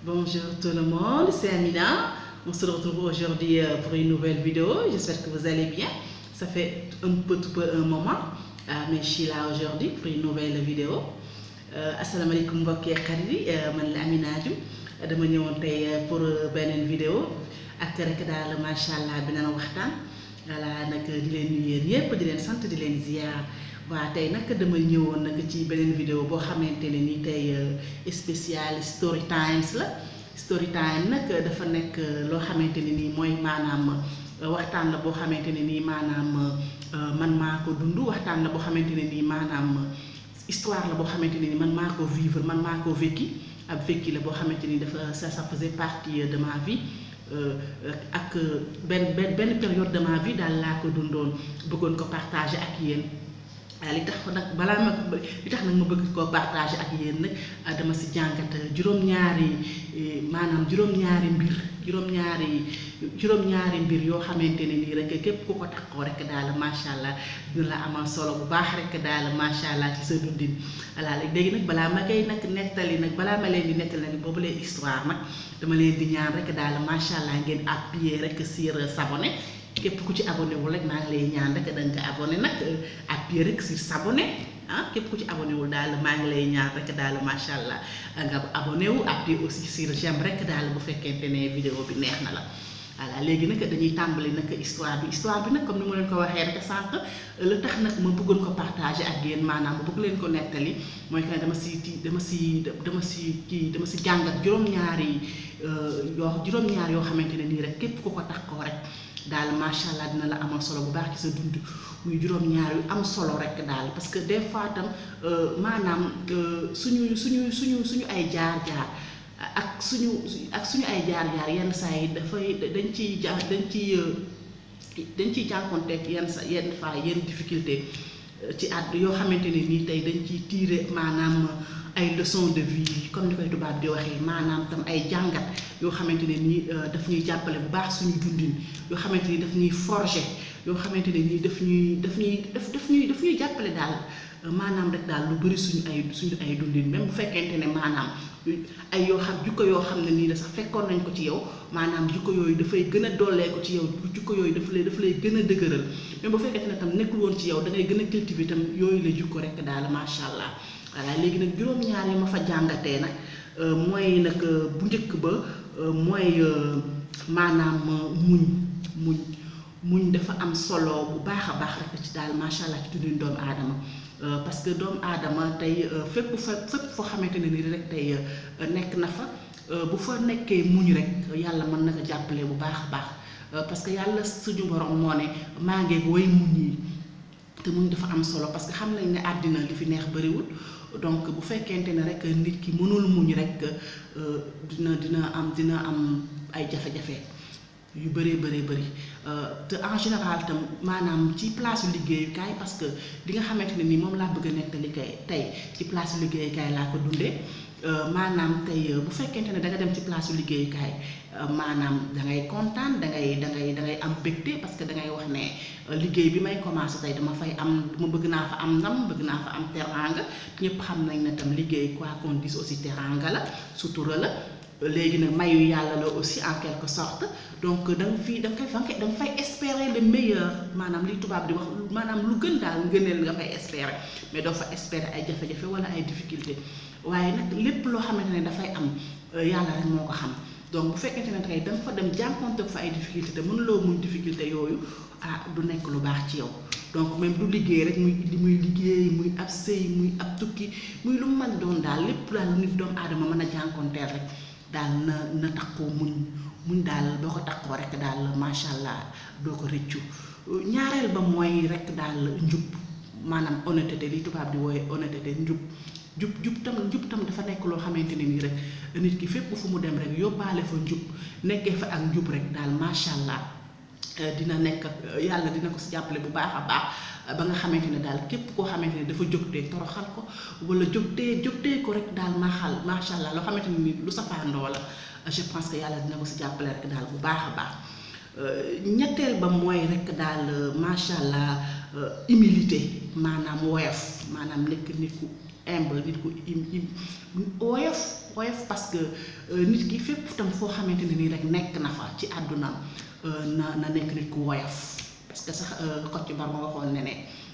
Bonjour tout le monde, c'est Amina. On se retrouve aujourd'hui euh, pour une nouvelle vidéo. J'espère que vous allez bien. Ça fait un peu, tout peu un moment, euh, mais je suis là aujourd'hui pour une nouvelle vidéo. Euh, asalaamaaleykum mbokk yi xarit yi man la Amina Dioum dama ñëwoon tey pour beneen vidéo ak rek daal macha allah bi naan waxtaan voilà nag di leen nuyu yéen yépp di leen sant di leen ziar. waa tey nag dama ñëwoon nag ci beneen vidéo boo xamante ne ni tey spécial story times la story time nag dafa nekk loo xamante ne nii mooy maanaam waxtaan la boo xamante ne nii maanaam man maa ko dund waxtaan la boo xamante ne nii maanaam histoire la boo xamante ne nii man maa ko vivre man maa ko vécu ab vécu la boo xamante ni dafa ça ça faisait partie de ma vie ak benn benn benn période de ma vie daal laa ko dundoon bëggoon ko partager ak yéen. waaw li tax nag balaa ma li tax nag ma bëgg koo partager ak yéen nag dama si jàngat juróom-ñaari maanaam juróom-ñaari mbir juróom-ñaari juróom-ñaari mbir yoo xamante ne nii rek képp ku ko taxoo rek daal macha allah dina la amal solo bu baax rek daal macha allah ci sa dundin voilà léegi nag balaa ma koy nag nettali nag balaa ma leen di nettali nag boobu lee histoire nag dama leen di ñaan rek daal macha allah ngeen appuyer rek sur s'abonner képp ku ci abonné wul rek maa ngi lay ñaan rek da nga abonné nag appuyer rek sur s'abonné ah képp ku ci abonné wul daal maa ngi lay ñaan rek daal macha allah nga abonné wu appuyer aussi sur j'aime rek daal bu fekkente ne vidéo bi neex na la. voilà léegi nag dañuy tàmbali nag histoire bi histoire bi nag comme ni ma leen ko waxee rek sànq la tax nag ma bëggoon ko partager ak yéen maanaam ma bëgg leen ko nettali mooy que dama si ti dama si dama si kii dama si jàngat juróom-ñaari yoo juróom-ñaar yoo xamante ne nii rek képp ku ko tax koo rek. daal macha allah dina la amal solo bu baax ci sa dund muy juróom-ñaar yu am solo rek daal parce que des fois tam maanaam suñu suñu suñu suñu ay jaar-jaar ak suñu ak suñu ay jaar-jaar yenn saa yi dafay dañ ciy ja dañ ciy dañ ciy jànkonteeg yenn sa yenn fois yenn difficulté ci at yoo xamante ne nii tey dañ ciy tirer maanaam ay leçons de vie comme ni koy tubaab di waxee maanaam tam ay jàngat yoo xamante ne nii daf ñuy jàppale bu baax suñu dundin yoo xamante ni daf ñuy forger yoo xamante ne nii daf ñuy daf ñuy daf daf ñuy daf ñuy jàppale daal maanaam rek daal lu bari suñu ay suñu ay dundin même bu fekkente ne maanaam ay yoo xam jukko yoo xam ne nii la sax fekkoon nañ ko ci yow maanaam jukko yooyu dafay gën a dollee ko ci yow jukko yooyu daf lay daf lay gën a dëgëral même bu fekkente ne tam nekkul woon ci yow da ngay gën a cultiver itam yooyu la jukko rek daal macha allah. voilà léegi nag juróom-ñaar yi ma fa jàngatee nag mooy nag bu njëkk ba mooy maanaam muñ muñ muñ dafa am solo bu baax a baax rek ci daal macha allah ci dundin doomu aadama parce que doomu aadama tey fépp fa fépp foo xamante ne nii rek tey nekk na fa bu fa nekkee muñ rek yàlla mën na ko jàppale bu baax a baax parce que yàlla suñu borom moo ne maa ngi way muñ yi te muñ dafa am solo parce que xam nañ ne àddina li fi neex bariwul donc bu fekkente ne rek nit ki mënul muñ rek dina dina am dina am ay jafe-jafe yu bëree bëree bëri te en général tam maanaam ci place liggéeyukaay parce que li nga xamante ne ni moom laa bëgg a nettali kay tey ci place liggéeyukaay laa ko dundee maanaam tey bu fekkente ne da nga dem ci place liggéeyukaay maanaam da ngay kontaan da ngay da ngay da ngay am bégte parce que da ngay wax ne liggéey bi may commencé tey dama fay am dama bëgg naa fa am ndam bëgg naa fa am teranga ñëpp xam nañ ne tam liggéey quoi qu'on dise aussi teranga la sutura la léegi nag mayu yàlla la aussi en quelque sorte donc da nga fii da nga fay da nga fay espérer le meilleur maanaam li tubaab di wax maanaam lu gën daal ngëneel nga fay espérer mais doo fa espérer ay jafe-jafe wala ay difficulté waaye nag lépp loo xamante ne dafay am yàlla rek moo ko xam donc bu fekkente ne tey da nga fa dem jànkonte fa ay difficulté te mënuloo muñ difficulté yooyu ah du nekk lu baax ci yow donc même du liggéey rek muy muy liggéey muy ab sëy muy ab tukki muy lu mu mën doon daal lépp daal nit doomu aadama mën a jànkonteel rek daal na na takkoo muñ muñ daal boo ko takkoo rek daal macha allah doo ko rëccu ñaareel ba mooy rek daal njub maanaam honnêteté li tubaab di wooye honnêteté njub jub jub tam njub tam dafa nekk loo xamante ne nii rek nit ki fépp fu mu dem rek yóbbaale fa njub nekkee fa ak njub rek daal macha allah dina nekk yàlla dina ko si jàppale bu baax a baax ba nga xamante ne daal képp koo xamante ne dafa jógtee toroxal ko wala jógtee jógtee ko rek daal maaxal macha allah loo xamante ne nii lu safaandoo la je pense que yàlla dina ko si jàppale rek daal bu baax a baax ñetteel ba mooy rek daal macha allah humilité maanaam woyof maanaam nekk nit ku humble nit ku im im woyof woyof parce que nit ki fépp tam foo xamante ne nii rek nekk na fa ci àdduna na na nekk nit ku woyof parce que sax Kocc Barma waxoon ne ne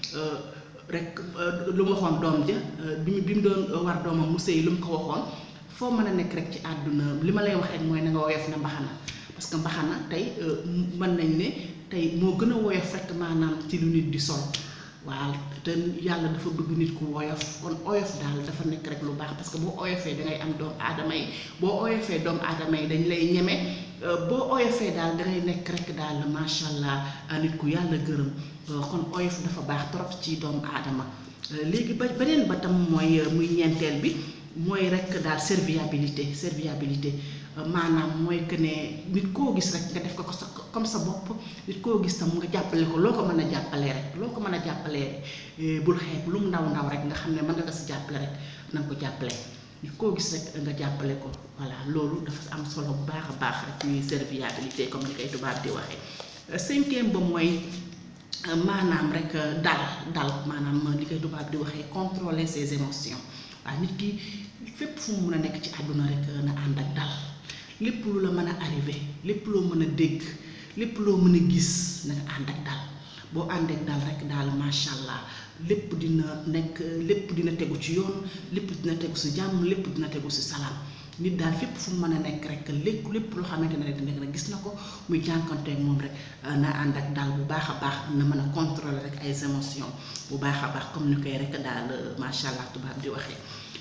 rek lu mu waxoon doom ja bi mu bi mu doon war doomam mu sëy lu mu ko waxoon foo mën a nekk rek ci àdduna li ma lay wax rek mooy na nga woyof na mbaxana parce que mbaxana tey mën nañ ne tey moo gën a woyof rek maanaam ci lu nit di sol waaw te yàlla dafa bëgg nit ku woyof kon oyof daal dafa nekk rek lu baax parce que boo oyofee dangay am doomu aadama yi boo oyofee doomu aadama yi dañ lay ñeme boo oyofee daal dangay nekk rek daal macha allah nit ku yàlla gërëm kon oyof dafa baax trop ci doomu aadama léegi ba beneen ba tam mooy muy ñeenteel bi mooy rek daal serviabilité serviabilité maanaam mooy que ne nit koo gis rek nga def ko ko sa comme sa bopp nit koo gis tam nga jàppale ko loo ko mën a jàppalee rek loo ko mën a jàppalee bul xeeb lu mu ndaw ndaw rek nga xam ne mën nga ko si jàppale rek na nga ko jàppale nit koo gis rek nga jàppale ko voilà loolu dafa am solo bu baax a baax rek ñuy serviabilité comme ni koy tubaab di waxee cinquième ba mooy maanaam rek dal dal maanaam li koy tubaab di waxee contrôler ses émotions waaw nit ki fépp fu mu mën a nekk ci àdduna rek na ànd ak dal lépp lu la mën a arrivé lépp loo mën a dégg lépp loo mën a gis na nga ànd ak dal boo ànd ak dal rek daal macha allah lépp dina nekk lépp dina tegu ci yoon lépp dina tegu si jàmm lépp dina tegu si salaam nit daal fépp fu mu mën a nekk rek lépp lépp loo xamante ne rek dina rek gis na ko muy jànkonteeg moom rek na ànd ak daal bu baax a baax na mën a contrôler rek ay émotions bu baax a baax comme ni koy rek daal macha allah tubaab di waxee.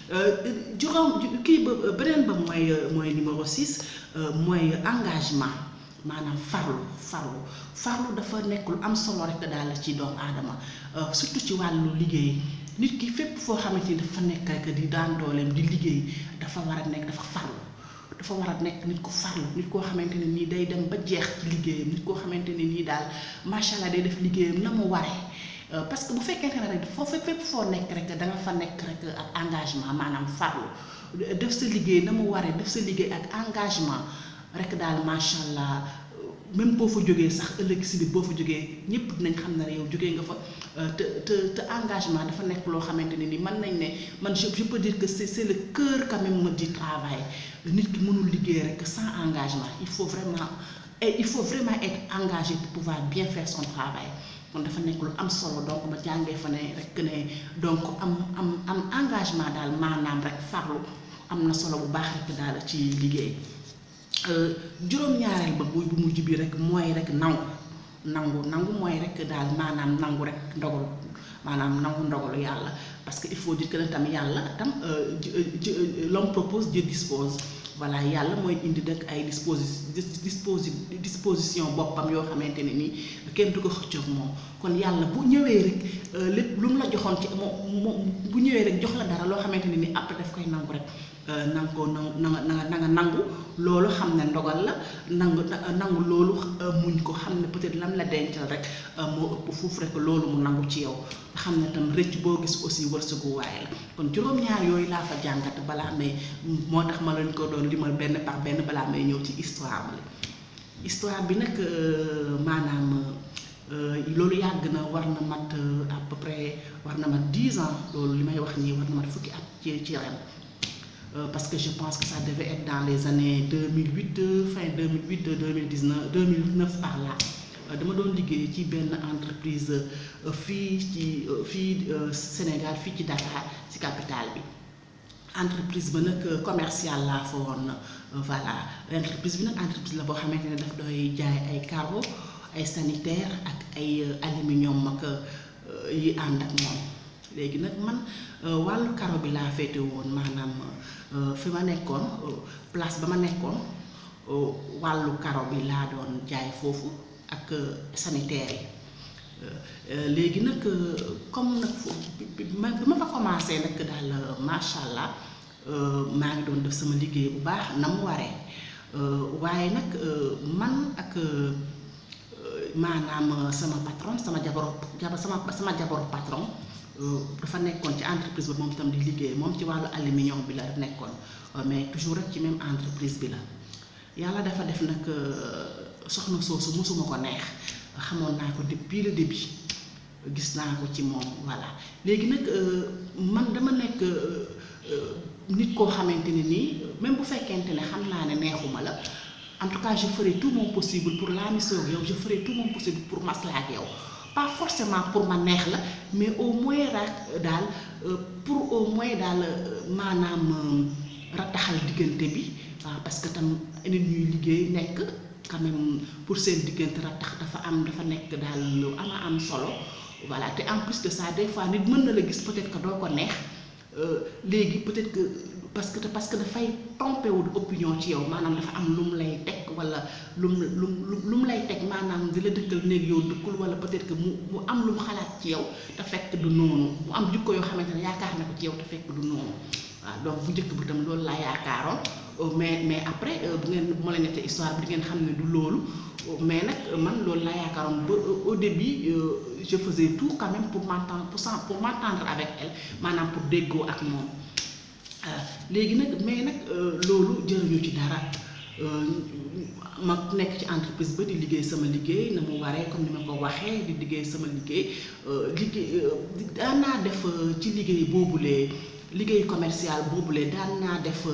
juróom kii ba beneen ba mooy mooy numéro 6 mooy engagement maanaam farlu farlu farlu dafa nekk lu am solo rek daal ci doomu aadama surtout ci wàllu liggéey nit ki fépp foo xamante ni dafa nekk rek di daan dooleem di liggéey dafa war a nekk dafa farlu dafa war a nekk nit ko farlu nit koo xamante ne nii day dem ba jeex ci liggéeyam nit koo xamante ne nii daal macha allah day def liggéeyam na mu waree. parce que bu fekkente ne rek foo fépp foo nekk rek da nga fa nekk rek ak engagement maanaam farlu def sa liggéey na mu waree def sa liggéey ak engagement rek daal macha allah même boo fa jógee sax ëllëg si biir boo fa jógee ñëpp dinañ xam ne yow jógee nga fa te te te engagement dafa nekk loo xamante ne ni mën nañ ne man je je peux dire que c'est c'est le cœur quand même du travail nit ki mënul liggéey rek sans engagement il faut vraiment et il faut vraiment être engagé pour pouvoir bien faire son travail. kon dafa nekk lu am solo donc ma jàngee fa ne rek ne donc am am am engagement daal maanaam rek farlu am na solo bu baax rek daal ci liggéey juróom-ñaareel ba bu bu mujj bi rek mooy rek nangu nangu nangu mooy rek daal maanaam nangu rek ndogalu maanaam nangu ndogalu yàlla parce que il faut dire que ne tam yàlla tam l'homme propose Dieu dispose voilà yàlla mooy indi dëkk ay disposi disposi disposition boppam yoo xamante ne nii kenn du ko xëccoog moom kon yàlla bu ñëwee rek lépp lu mu la joxoon ci moom moom bu ñëwee rek jox la dara loo xamante ne nii après daf koy nangu rek nanga ko na nga na nga nangu loolu xam ne ndogal la nangu nangu loolu muñ ko xam ne peut-être lam la dencal rek moo ëpp fuuf rek loolu mu nangu ci yow nga xam ne tam rëcc boo gis aussi wërsëgu waaye la kon juróom-ñaar yooyu laa fa jàngat balaa may moo tax ma leen ko doon limal benn par benn balaa may ñëw ci histoire bi histoire bi nag maanaam loolu yàgg na war na mat à peu près war na mat dix ans loolu li may wax nii war na mat fukki at ci ci ren parce que je pense que ça devait être dans les années 2008 fin 2008 2019 2009 par là dama doon liggéey ci benn entreprise fii ci fii Sénégal fii ci Dakar ci capitale bi entreprise ba nag commercial laa fa woon voilà entreprise bi nag entreprise la boo xamante ne daf doy jaay ay carreau ay sanitaire ak ay aluminium ak yi ànd ak moom léegi nag man wàllu carreau bi laa féete woon maanaam fi ma nekkoon place ba ma nekkoon wàllu carreau bi laa doon jaay foofu ak sanitaire yi léegi nag comme nag bi ma fa commencé nag daal macha allah maa ngi doon def sama liggéey bu baax na mu waree waaye nag man ak maanaam sama patron sama jabaru jaba sama sama jabaru patron dafa nekkoon ci entreprise ba moom itam di liggéey moom ci wàllu aluminium bi la nekkoon mais toujours rek ci même entreprise bi la yàlla dafa def nag soxna soosu mosuma ko neex xamoon naa ko depuis le début gis naa ko ci moom voilà léegi nag man dama nekk nit koo xamante ne nii même bu fekkente ne xam naa ne neexuma la en tout cas je ferai tout mon possible pour laamisoo ak yow je ferai tout mon possible pour maslaa ak yow pas forcément pour ma neex la mais au moins rek daal pour au moins daal maanaam rattaxal diggante bi waaw parce que tam nit ñuy liggéey nekk quand même pour seen diggante rattax dafa am dafa nekk daal lu ama am solo voilà te en plus de ça des fois nit mën na la gis peut-être que doo ko neex léegi peut-être que parce que parce que dafay trompé wu opinion ci yow maanaam dafa am lu mu lay teg wala lu mu lu mu lu mu lay teg maanaam di la dëkkal néeg yow dëkkul wala peut-être que mu mu am lu mu xalaat ci yow te fekk du noonu mu am jikko yoo xamante ne yaakaar na ko ci yow te fekk du noonu waaw donc bu njëkk bi tam loolu laa yaakaaroon mais mais après bu ngeen bu ma la nettee histoire bi di ngeen xam ne du loolu mais nag man loolu laa yaakaaroon ba au début je faisais tout quand même pour m'entendre pour pour m'entendre avec elle maanaam pour déggoo ak moom léegi nag mais nag loolu jëruñu ci dara ma nekk ci entreprise ba di liggéey sama liggéey na mu waree comme ni ma ko waxee di liggéey sama liggéey liggéey daan naa def ci liggéey boobulee liggéey commercial boobulee daan naa def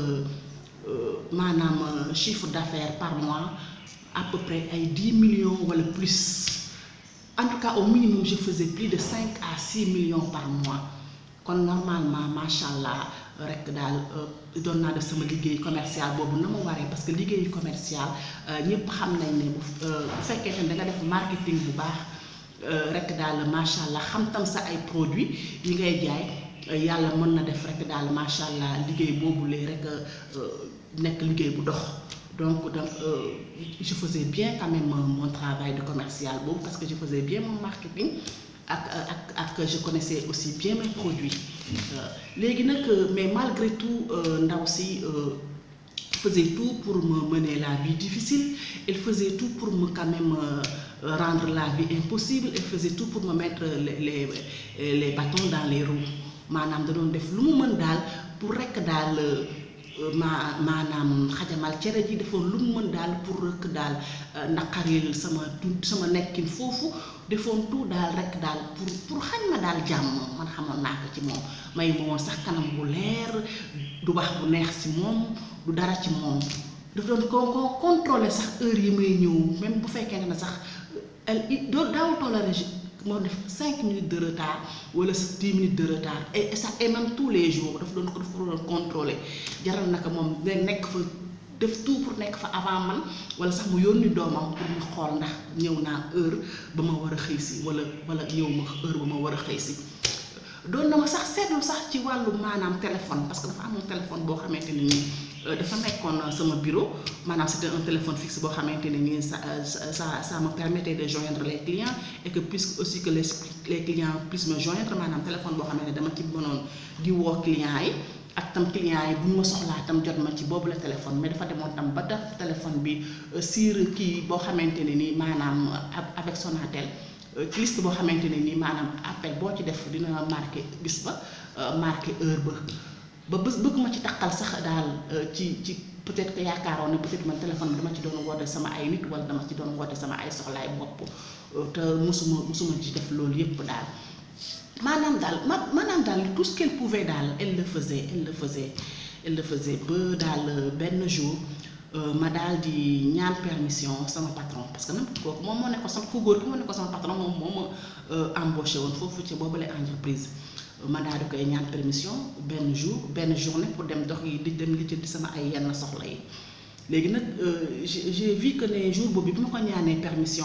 maanaam chiffre d'affaires par mois à peu près ay dix millions wala plus en tout cas au minimum je faisais plus de cinq à six millions par mois kon normalement macha allah rek daal doon naa def sama liggéey commercial boobu na mu waree parce que liggéey commercial ñëpp xam nañ ne bu bu fekkee ne da nga def marketing bu baax rek daal macha allah xam tam sa ay produits yi ngay jaay. yàlla mën na def rek daal macha allah liggéey boobu lee rek nekk liggéey bu dox donc donc je faisais bien quand même mon travail de commercial boobu parce que je faisais bien mon marketing ak ak ak je connaissais aussi bien mes produits léegi nag mais malgré tout ndaw si faisait tout pour me mener la vie difficile elle faisait tout pour me quand même rendre la vie impossible elle faisait tout pour me mettre les les les bâtons dans les roues maanaam da doon def lu mu mën daal pour rekk daal ma maanaam xajamal cere ji defoon lu mu mën daal pour rekk daal naqaril sama dund sama nekkin foofu defoon tout daal rekk daal pour pour xañ ma daal jàmm man xamoon naa ko ci moom may ma woon sax kanam bu leer du wax bu neex ci moom du dara ci moom daf doon ko ko contrôler sax heure yi may ñëw même bu fekkee ne sax elle doo daawul toléré moo def cinq minutes de retard wala dix minutes de retard et ça et même tous les jours daf doon ko daf ko doon contrôler jaral naka moom nekk fa def tout pour nekk fa avant man wala sax mu yónni doomam pour mu xool ndax ñëw naa heure ba ma war a xëy si wala wala ñëw ma heure ba ma war a xëy si doon na ma sax seetlu sax ci wàllu maanaam téléphone parce que dafa amoon téléphone boo xamante ne nii dafa nekkoon sama bureau maanaam c'était un téléphone fixe boo xamante ne nii ça ça ça me permettait de joindre les clients et que puisque aussi que les les clients puissent me joindre maanaam téléphone boo xamante ne dama ci mënoon di woo clients yi ak tam clients yi bu ñu ma soxlaa tam jot ma ci boobu la téléphone mais dafa demoon tam ba def téléphone bi sur kii boo xamante ne nii maanaam avec Sonatel ci liste boo xamante ne nii maanaam appel boo ci def dina marqué bis ba marqué heure ba ba bés bëgg ma ci takkal sax daal ci ci peut-être que yaakaaroon ne peut-être man téléphone bi dama ci doon woote sama ay nit wala dama ci doon woote sama ay soxlaay bopp te musuma musuma ci def loolu yépp daal maanaam daal ma maanaam daal tout ce qu'elle pouvait daal elle le faisait elle le faisait elle le faisait ba daal benn jour ma daal di ñaan permission sama patron parce que nag kooku moom moo nekkoon sama ku góor ki moo nekkoon sama patron moom moo ma embauché woon foofu ci boobule entreprise ma daal di koy ñaan permission benn jour benn journée pour dem dox yi di dem li di sama ay yenn soxla yi léegi nag j'ai vu que ne jour boobu bi ma ko ñaanee permission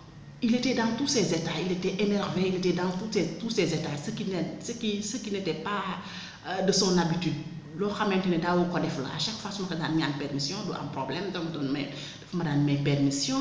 il était dans tous ses états il était énervé il était dans tous ses tous ses états ce qui ne ce qui ce qui n'était pas de son habitude loo xamante ne daawu ko def la à chaque fois su ma ko daan ñaan permission du am problème dama doon may dafa ma daan may permission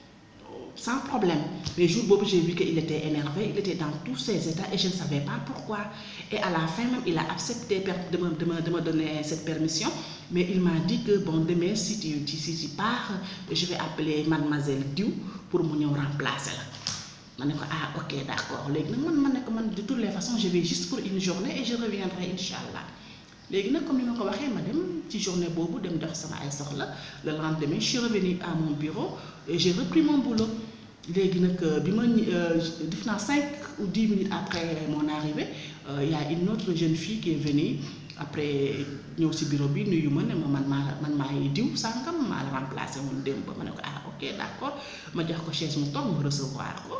sans problème mais jour boobu j'ai vu que il était énervé il était dans tous ses états et je ne savais pas pourquoi et à la fin même il a accepté de me de me de me donner cette permission mais il m'a dit que bon demain si tu si tu pars je vais appeler mademoiselle Diou pour mu ñëw remplacer la ma ne ko ah ok d'accord léegi nag man ma ne ko man de toutes les façons je vais juste pour une journée et je reviendrai incha allah léegi nag comme ni ma ko waxee ma dem ci journée boobu dem dox sama ay soxla le lendemain je suis revenue à mon bureau et j'ai repris mon boulot léegi nag bi ma def naa cinq ou dix minutes après mon arrivée y a une autre jeune fille qui est venue après ñëw si bureau bi nuyu ma ne ma man maa la man maay diw sàngam maa la remplacé woon démb ba ma ne ko ah ok d'accord ma jox ko chaise mu toog mu recevoir ko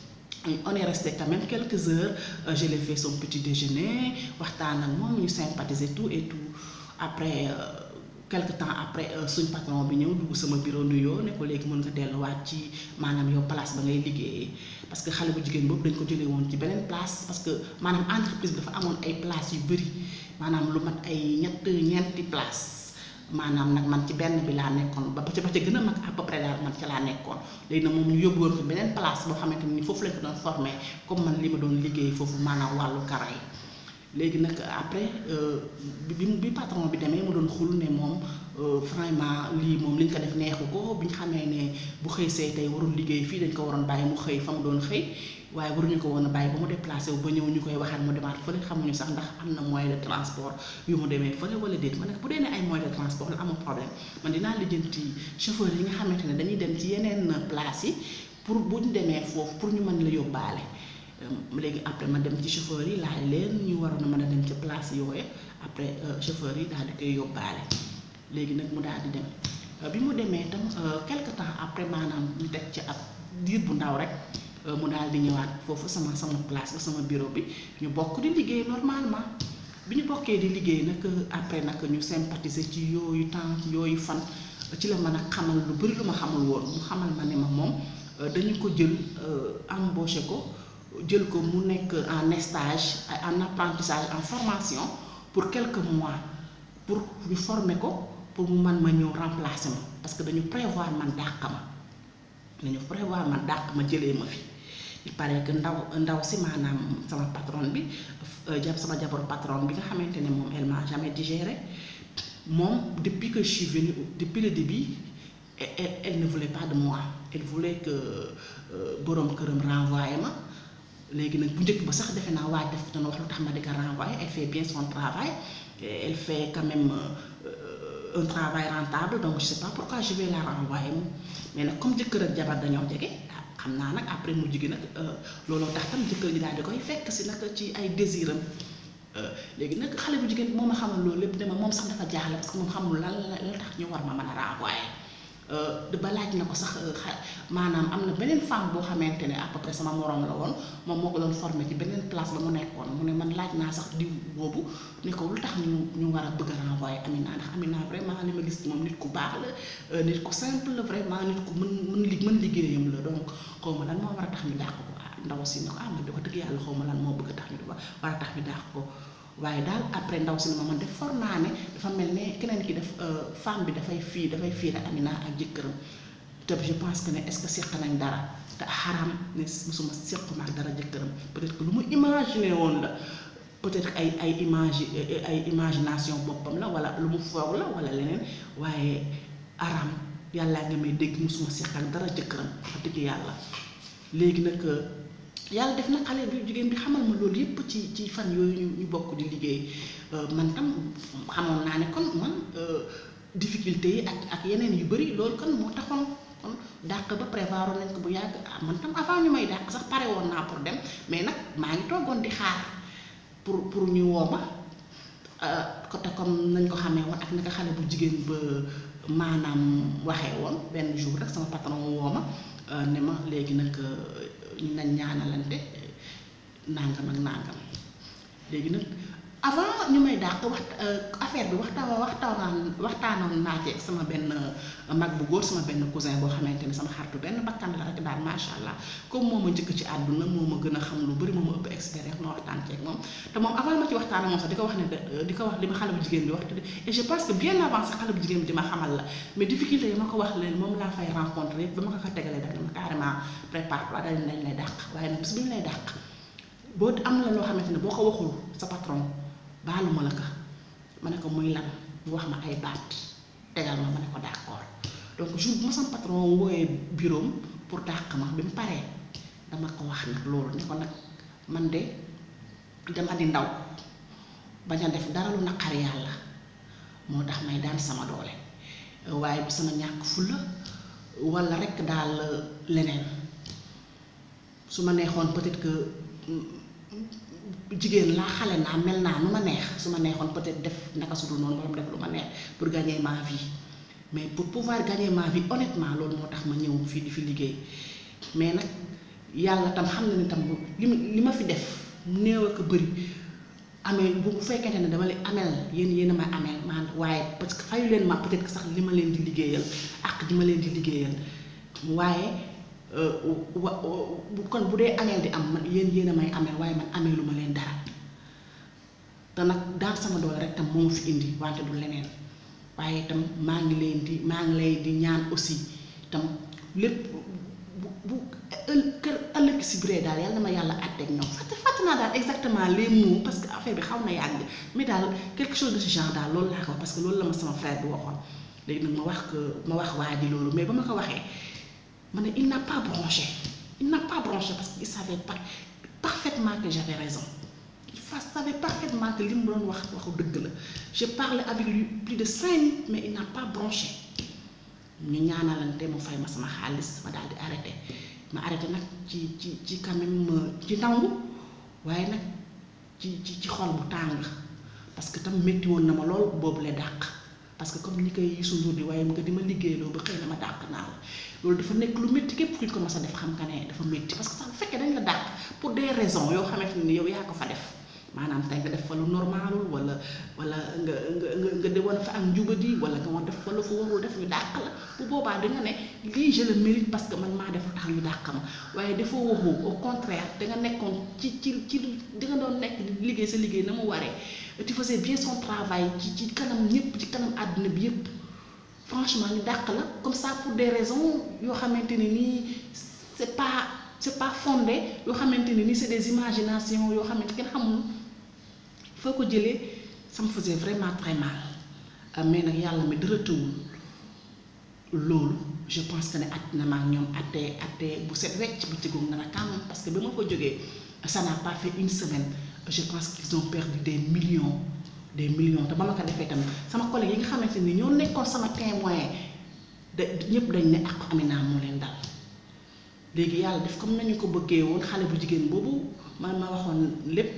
on est resté quand même quelques heures je l'ai fait son petit déjeuner waxtaan ak moom ñu sympathiser tout et tout après quelque temps après suñ patron bi ñëw dugg sama bureau nuyoo ne ko léegi mën nga delluwaat ci maanaam yow place ba ngay liggéeyee parce que xale bu jigéen boobu dañ ko jëlee woon ci beneen place parce que maanaam entreprise bi dafa amoon ay place yu bëri maanaam lu mat ay ñett ñeenti place maanaam nag man ci benn bi laa nekkoon ba ca ba ca gën a mag à peu près daal man ca laa nekkoon léegi nag moom ñu yóbbu woon ko beneen place boo xamante ni foofu lañ ko doon formé comme man li ma doon liggéey foofu maanaam wàllu kara yi léegi nag après bi bi patron bi demee mu doon xul ne moom vraiment lii moom li ñu ko def neexu ko bi ñu xamee ne bu xëy see tey warul liggéey fii dañ ko waroon bàyyi mu xëy fa mu doon xëy waaye waruñu ko woon a bàyyi ba mu déplacé wu ba ñëw ñu koy waxaat mu demaat fële xamuñu sax ndax am na moyen de transport yu mu demee fële wala déet ma ne bu dee ne ay moyen de transport la amul problème man dinaa lijjanti chauffeur yi nga xamante ne dañuy dem ci yeneen place yi pour bu ñu demee foofu pour ñu mën la yóbbaale. léegi après ma dem ci chauffeur yi laaj leen ñu waroon a mën a dem ci place yooyu après chauffeur yi daal di koy yóbbaale léegi nag mu daal di dem bi mu demee itam quelque temps après maanaam ñu teg ci ab diir bu ndaw rek mu daal di ñëwaat foofu sama sama place ba sama bureau bi ñu bokk di liggéey normalement bi ñu bokkee di liggéey nag après nag ñu sympathiser ci yooyu temps ci yooyu fan ci la mën a xamal lu bari lu ma xamul woon mu xamal ma ne ma moom dañu ko jël embauché ko. jël ko mu nekk en stage en apprentissage en formation pour quelques mois pour ñu former ko pour mu man ma ñëw remplacer ma parce que dañu prévoir man dàq ma dañu prévoir man dàq ma jëlee ma fi il paraît que ndaw ndaw si maanaam sama patron bi jàpp sama jabaru patron bi nga xamante ne moom elle m'a jamais digéré moom depuis que je suis venue depuis le début elle elle ne voulait pas de moi elle voulait que boroom këram renvoyé ma. léegi nag bu njëkk ba sax defe naa waaj def ko doon wax lu tax ma di ko renvoyer elle fait bien son travail elle fait quand même un travail rentable donc je sais pas pourquoi je vais la renvoyer moom mais nag comme jëkkër ak jabar dañoo jege xam naa nag après mu jigi nag looloo tax tam jëkkër ji daal di koy fekk si nag ci ay désiram léegi nag xale bu jigéen moo ma xamal loolu lépp dama moom sax dafa jaaxle parce que moom xamul lan la tax ñu war ma mën a renvoyer ba laaj na ko sax maanaam am na beneen femme boo xamante ne à peu près sama moroom la woon moom moo ko doon formé ci beneen place ba mu nekkoon mu ne man laaj naa sax diw boobu ne ko lu tax ñu ñu war a bëgg a renvoyer Amina ndax Amina vraiment li ma gis moom nit ku baax la nit ku simple la vraiment nit ku mën mën li mën liggéeyam la donc xaw ma lan moo war a tax ñu dàq ko ah ndaw si ne ko ah man de wax dëgg yàlla xaw ma lan moo bëgg a tax ñu war a tax ñu dàq ko waaye daal après ndaw si ne ma man def for naa ne dafa mel ne keneen ki def femme bi dafay fii dafay fii rek Amina ak jëkkëram te je pense que ne est-ce que seq nañ dara te xaram ne musuma sequma ak dara jëkkëram peut-être que lu mu imaginer woon la peut-être ay ay image ay imagination boppam la wala lu mu foog la wala leneen waaye aram yàllaa nga may dégg musuma seq ak dara jëkkëram wax dëgg yàlla léegi nag yàlla def na xale bi jigéen bi xamal ma loolu yépp ci ci fan yooyu ñu bokk di liggéey man tam xamoon naa ne kon man difficulté yi ak ak yeneen yu bari loolu kon moo taxoon kon dàq ba prévoir nañ ko bu yàgg ah man tam avant ñu may dàq sax pare woon naa pour dem mais nag maa ngi toogoon di xaar pour pour ñu woo ma côté comme nañ ko xamee woon ak naka xale bu jigéen ba maanaam waxee woon benn jour rek sama patron woo ma ne ma léegi nag ñu nañ ñaanalante nangam ak nangam léegi nag avant ñu may dàq wax affaire bi waxtaan waxtaanaan waxtaanoon naa ci sama benn mag bu góor sama benn cousin boo xamante ne sama xaritu benn bakkan la rek daal macha allah comme moo ma njëkk ci àdduna moo ma gën a xam lu bari moo ma ëpp expérience ma waxtaan ceeg moom te moom avant ma ci waxtaan ak moom sax di ko wax ne di ko wax li ma xale bu jigéen bi wax te et je pense que bien avant sax xale bu jigéen bi di ma xamal la mais difficulté yi ma ko wax leen moom laa fay rencontré yëpp ba ma ko ko tegalee daf ne ma carrément prépare toi dañ lañ lay dàq waaye nag bis bi ñu lay dàq boo am la loo xamante ne boo ko waxul sa patron baalu ma la ko ma ne ko muy lan mu wax ma ay baat tegal ma ma ne ko d'accord donc jour bu ma sama patron wooyee bureau pour dàq ma bi mu paree dama ko wax nag loolu ne ko nag man de dama di ndaw bañ a def dara lu naqar yàlla moo tax may daan sama doole waaye du sama ñàkk fulla walla rekk daal leneen su ma neexoon peut-être que jigéen laa xale naa mel naa nu ma neex su ma neexoon peut-être def naka su dul noonu wala def lu ma neex pour gagner ma vie mais pour pouvoir gagner ma vie honnêtement loolu moo tax ma ñëw fii di fi liggéey mais nag yàlla tam xam na ni tam li ma li ma fi def néew ak bëri amee bu bu fekkente ne dama leen ameel yéen yéen a ma ameel man waaye parce que fayu leen ma peut-être que sax li ma leen di liggéeyal ak di ma leen di liggéeyal waaye wa kon bu dee ameel di am man yéen yéen a may ameel waaye man ameelu ma leen dara te nag daan sama doole rek tam moo ma fi indi wante du leneen waaye itam maa ngi leen di maa ngi lay di ñaan aussi tam lépp bu bu ël kër ëllëg si biree daal yàlla na ma yàlla àtteeg ñoom fàtte fàtte naa daal exactement les mots parce que affaire bi xaw na yàgg mais daal quelque chose de ce genre daal loolu laa ko parce que loolu la ma sama frère bi waxoon léegi nag ma wax que ma wax waa ji loolu mais ba ma ko waxee ma ne il n'a pas bronché il n'a pas bronché parce que il savait pas parfaitement que j'avais raison il savait parfaitement que li mu doon wax waxu dëgg la j'ai parlé avec lui plus de cinq minutes mais il n'a pas bronché ñu ñaanalante mu fay ma sama xaalis ma daal di arrêté ma arrêté nag ci ci ci quand même ci nangu waaye nag ci ci ci xol bu tàng parce que tam métti woon na ma lool boobu la dàq parce que comme ni koy Youssou Ndour di waaye nga di ma liggéeyloo ba xëy na ma dàq naa la loolu dafa nekk lu métti képp kuñ ko mas a def xam nga ne dafa métti parce que sax bu fekkee dañ la dàq pour des raisons yoo xamante ni yow yaa ko fa def maanaam tey nga def fa lu normalul wala wala nga nga nga nga de woon fa ak njubadi wala nga woon def fa lu fa warul def ñu dàq la bu boobaa di nga ne lii je le mérite parce que man maa def lu tax ñu dàq ma waaye dafa waxu au contraire da nga nekkoon ci ci ci di nga doon nekk di liggéey sa liggéey na mu waree tu faisais bien son travail ci ci kanam ñëpp ci kanam àdduna bi yëpp franchement ñu dàq la comme ça pour des raisons yoo xamante ne nii c'est pas c'est pas fondé yoo xamante ne nii c'est des imaginations yoo xamante kenn xamul foo ko jëlee ça me faisait vraiment très mal mais nag yàlla mi dara tëwul loolu je pense que ne at na ma ak ñoom attee attee bu set wecc bu tëggoog na la quand même parce que bi ma ko jógee ça n'a pas fait une semaine je pense qu'ils ont perdu des millions des millions te ba ma ko defee tamit sama collègue yi nga xamante ni ñoo nekkoon sama témoin de ñëpp dañ ne ak Amina moo leen dal léegi yàlla def comme nañu ko bëggee woon xale bu jigéen boobu man ma waxoon lépp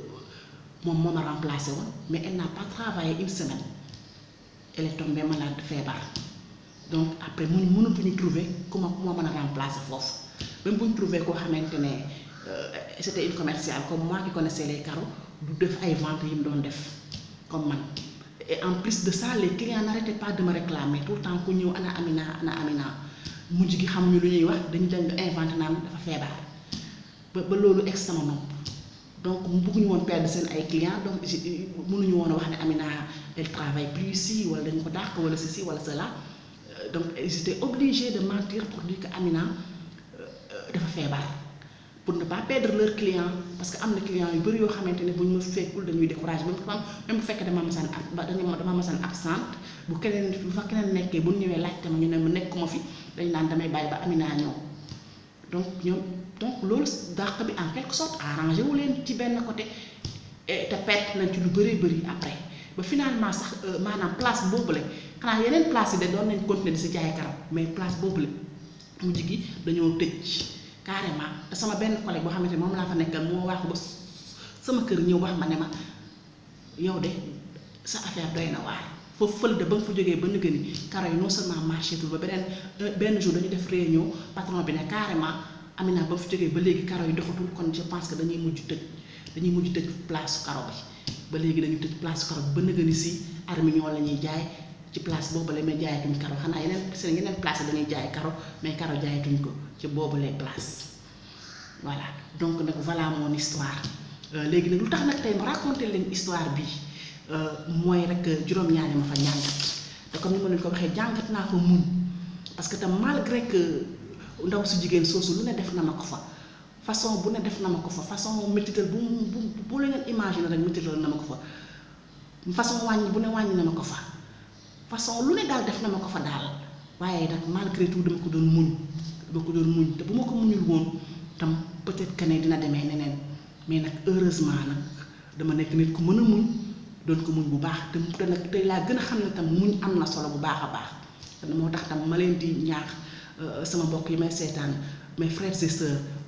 moom moo ma remplacé woon mais elle n'a pas travaillé une semaine elle est tombée malade feebar donc après mu mënatuñu trouver ku ma ku ma mën a remplacer foofu même bu ñu trouver koo xamante ne c'était une commerciale comme moi qui connaissais les carreaux du def ay ventes yi mu doon def comme man et en plus de ça les clients n'arrêtaient pas de me réclamer tout le temps ku ñëw ana Amina ana Amina mujj gi xamuñu lu ñuy wax dañu dem inventé naan dafa feebar ba ba loolu egg sama nopp donc mu bëgguñu woon perdre seen ay clients donc mënuñu woon a wax ne Amina elle travaille plus ici wala dañu ko dàq wala ceci wala cela donc ils étaient obligés de mentir pour dire que Amina dafa feebar pour ne pas perdre leurs clients parce que am na clients yu bari yoo xamante ne bu ñu ma fekkul dañuy décourager même même bu fekkee dama masaan ab ba dama masaan absente bu keneen bu fa keneen nekkee bu ñu ñëwee laajte ma ñu ne ma nekkuma fi dañ naan damay bàyyi ba Amina ñëw donc ñoom donc loolu dàq bi en quelque sorte arrangé wu leen ci benn côté te perte nañ ci lu bëree bëri après ba finalement sax maanaam place boobule xanaa yeneen place yi de doon nañ continuer di si jaay karam mais place boobule mujj gi dañoo tëj carrément te sama benn collègue boo xamante ne moom laa fa nekkal moo wax ba sama kër ñëw wax ma ne ma yow de sa affaire doy na waar foofu fël de ba nga fa jógee ba nëgë ni karo yi non seulement marché tul ba beneen benn jour dañu def réunion patron bi ne carrément Amina ba nga fa jógee ba léegi karo yi doxatul kon je pense que dañuy mujj tëj dañuy mujj tëj place karo bi ba léegi dañuy tëj place karo bi ba nëgë ni si armignon la ñuy jaay ci place boobu la mais jaayatuñ karo xanaa yeneen seen yeneen place dañuy jaay karo mais karo jaayatuñ ko ci boobu les place voilà donc nag voilà mon histoire léegi nag lu tax nag tey ma raconter leen histoire bi mooy rek juróom-ñaari ma fa njàngat te comme ni ma leen ko waxee jàngat naa fa muñ parce que tam malgré que ndaw su jigéen soosu lu ne def na ma ko fa façon bu ne def na ma ko fa façon métital bu bu bu la ngeen imaginer rek métital na ma ko fa façon wàññi bu ne wàññi na ma ko fa façon lu ne daal def na ma ko fa daal waaye nag malgré tout dama ko doon muñ dama ko doon muñ te bu ma ko muñul woon tam peut-être que ne dina demee neneen mais nag heureusement nag dama nekk nit ku mën a muñ doon ko muñ bu baax te te nag tey laa gën a xam ne tam muñ am na solo bu baax a baax te moo tax tam ma leen di ñaax sama mbokk yi may seetaan mes frères et sœurs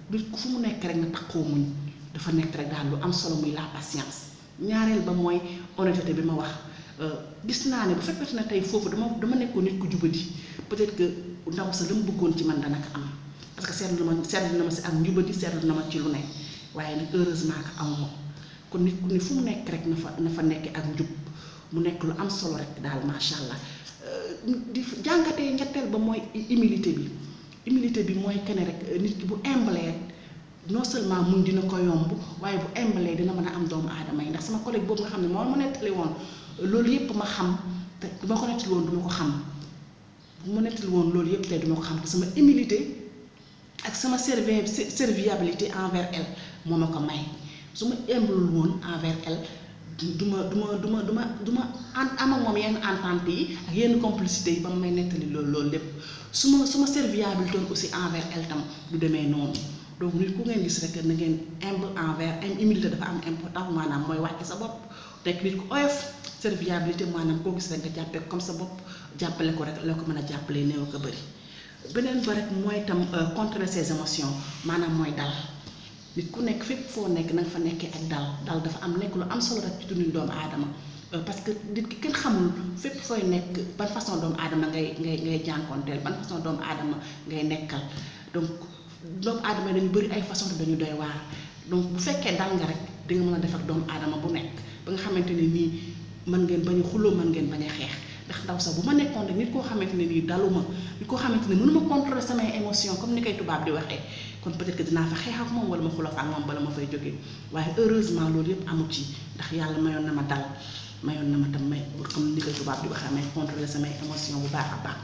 nit ku fu mu nekk rek na takkoo muñ dafa nekk rek daal lu am solo muy la patience ñaareel ba mooy honnêteté bi ma wax gis naa ne bu fekkee ne tey foofu dama dama nekkoon nit ku jubadi peut-être que ndaw sa la mu bëggoon ci man dana ko am parce que seetlu na ma seetlu na ma si ak njubadi seetlu na ma ci lu ne waaye nag heureusement que amuma kon nit ku ne fu mu nekk rek na fa na fa nekk ak njub mu nekk lu am solo rek daal macha allah di jàngatee ñetteel ba mooy humilité bi humilité bi mooy kene rek nit ki bu humble non seulement muñ dina ko yomb waaye bu humble dina mën a am doomu aadama yi ndax sama collègue boobu nga xam ne moo ma nettali woon loolu yëpp ma xam te du ma ko nettali woon du ma ko xam bu ma nettali woon loolu yëpp tey du ma ko xam te sama humilité ak sama servi serviabilité envers elle moo ma ko may su ma humblul woon envers elle du ma du ma du ma du ma du ma an am ak moom yenn entente yi ak yenn complicité yi ba ma may nettali loolu loolu lépp su ma su ma serviabilité aussi envers elle tam du demee noonu donc nit ku ngeen gis rek na ngeen humble envers humilité dafa am importance maanaam mooy wàcc sa bopp nekk nit ku oyof serviabilité maanaam koo gis rek nga jàppee comme sa bopp jàppale ko rek la ko mën a jàppalee néew ko bëri beneen ba rek mooy tam contrôler ses émotions maanaam mooy dal nit ku nekk fépp foo nekk na nga fa nekkee ak dal dal dafa am nekk lu am solo rek ci dundu doomu aadama parce que nit ki kenn xamul fépp fooy nekk ban façon doomu aadama ngay ngay ngay jànkoonteel ban façon doomu aadama ngay nekkal donc doomu aadama yi dañu bëri ay façon te dañu doy waar donc bu fekkee dal nga rek di nga mën a def ak doomu aadama bu nekk ba nga xamante ne nii mën ngeen bañ a xuloo mën ngeen bañ a xeex ndax ndaw sax bu ma nekkoon rek nit koo xamante ne nii daluma nit koo xamante ne mënuma contrôler samay émotion comme ni koy tubaab di waxee kon peut-être que dinaa fa xeex ak moom wala ma xuloo fa ak moom bala ma fay jógee waaye heureusement loolu yëpp amu ci ndax yàlla mayoon na ma dal mayoon na ma tam may comme ni koy tubaab di waxee may contrôler samay émotion bu baax a baax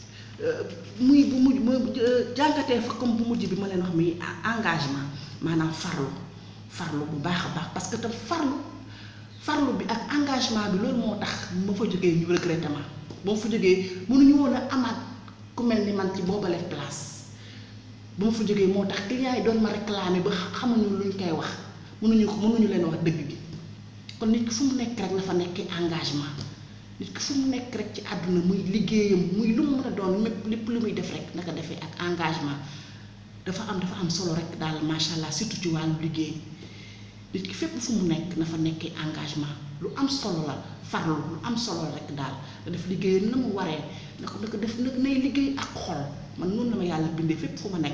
muy bu mujj mu jàngatee fa comme bu mujj bi ma leen wax muy engagement maanaam farlu farlu bu baax a baax parce que tam farlu farlu bi ak engagement bi loolu moo tax ma fa jógee ñu regretté ma ba ma fa jógee mënuñu woon a amaat ku mel ni man ci boobale place ba ma fa jógee moo tax clients yi doon ma réclamer ba xamuñu luñ koy wax mënuñu ko mënuñu leen wax dëgg gi kon nit ki fu mu nekk rek na fa nekkee engagement nit ki fu mu nekk rek ci àdduna muy liggéeyam muy lu mu mën a doon mépp lépp lu muy def rek naka defee ak engagement dafa am dafa am solo rek daal macha allah surtout ci wàllu liggéey nit ki fépp fu mu nekk na fa nekkee engagement lu am solo la farlu lu am solo la rek daal nga def liggéeyam na mu waree na ko na ko def nag nay liggéey ak xol man noonu la ma yàlla bindee fépp fu ma nekk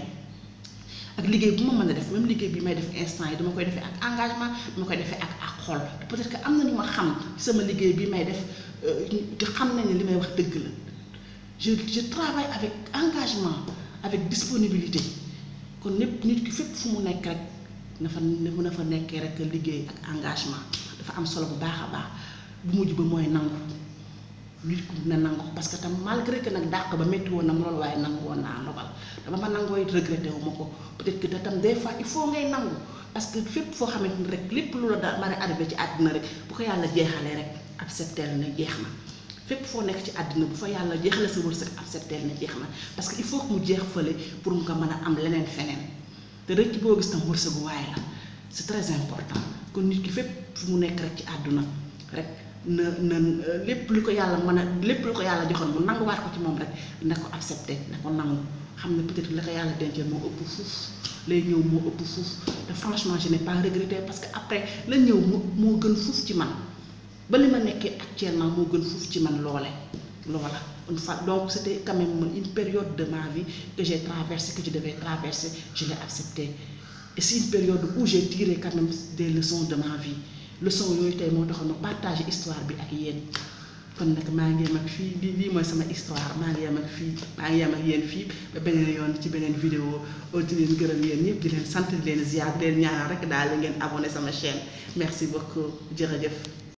ak liggéey bu ma mën a def même liggéey bi may def instant yi dama koy defee ak engagement dama koy defee ak ak xol peut-être que am na ñu ma xam sama liggéey bi may def te xam nañ ne li may wax dëgg la je je travaille avec engagement avec disponibilité kon népp nit ki fépp fu mu nekk rek na fa na fa nekkee rek liggéey ak engagement dafa am solo bu baax a baax bu mujj ba mooy nangu nit ku na nangu parce que tam malgré que nag dàq ba métti woon na loolu waaye nangu woon naa ndogal dama ma nangooy regretté wu ma ko peut-être que tam des fois il faut ngay nangu parce que fépp foo xamante ni rek lépp lu la da mën a arrivé ci àddina rek bu ko yàlla jeexalee rek accepté na jeex na fépp foo nekk ci àddina bu fa yàlla jeexalee sa wërsëg accepté na jeex na parce que il faut que mu jeex fële pour nga mën a am leneen feneen te rëcc boo gis tam wërsëgu waaye la c'est très important kon nit ki fépp fu mu nekk rek ci àdduna rek na na lépp lu ko yàlla mën a lépp lu ko yàlla joxoon mu nanguwaat ko ci moom rek na ko accepté na ko nangu xam ne peut-être la ko yàlla dencee moo ëpp fuuf lay ñëw moo ëpp fuuf te franchement je n'ai pas regretté parce que après la ñëw moo moo gën fuuf ci man ba li ma nekkee actuellement moo gën fuuf ci man loole loola une fois donc c'était quand même une période de ma vie que j'ai traversé que je devais traverser je l'ai accepté et c'est une période où j'ai tiré quand même des leçons de ma vie leçon yooyu tey moo taxoon ma partager histoire bi ak yéen kon nag maa ngi yem ak fii lii lii mooy sama histoire maa ngi yem ak fii maa ngi yem ak yéen fii ba beneen yoon ci beneen vidéo di leen gërëm yéen ñëpp di leen sant di leen ziar di leen ñaanal rek daal di ngeen abonné sama chaîne merci beaucoup jërëjëf.